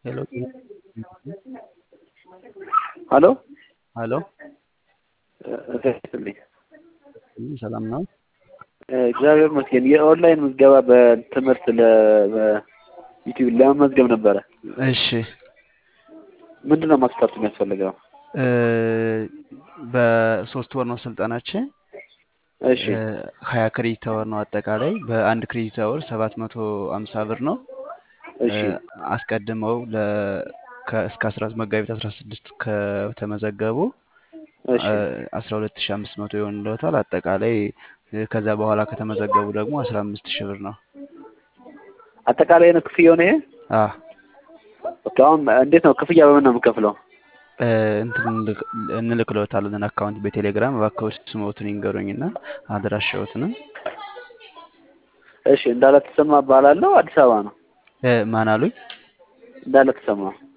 ሄሎ ሀሎ ሀሎ ስልኝ ሰላም ነው? እግዚአብሔር ይመስገን። የኦንላይን ምዝገባ በትምህርት ለዩቲዩብ ለመመዝገብ ነበረ። እሺ ምንድን ነው ማስፈርቱ የሚያስፈልገው? እ በሶስት ወር ነው ስልጠናችን። እሺ ሀያ ክሬዲት አወር ነው አጠቃላይ። በአንድ ክሬዲት አወር ሰባት መቶ አምሳ ብር ነው። እሺ አስቀድመው ለ ከ- እስከ አስራ መጋቢት አስራ ስድስት ከተመዘገቡ እሺ አስራ ሁለት ሺ አምስት መቶ ይሆንልዎታል። አጠቃላይ ከዛ በኋላ ከተመዘገቡ ደግሞ አስራ አምስት ሺህ ብር ነው። አጠቃላይ ነው ክፍያው ነው ይሄ? አ ኦኬ፣ አሁን እንዴት ነው ክፍያ በምን ነው የምከፍለው? እ እንትን እንልክ- እንልክልዎታለን አካውንት በቴሌግራም እባክዎት ስሞትን ይንገሩኝና አድራሻዎትንም እሺ እንዳለ ተሰማ እባላለሁ። አዲስ አበባ ነው። እ ማን አሉኝ? እንዳለ ተሰማ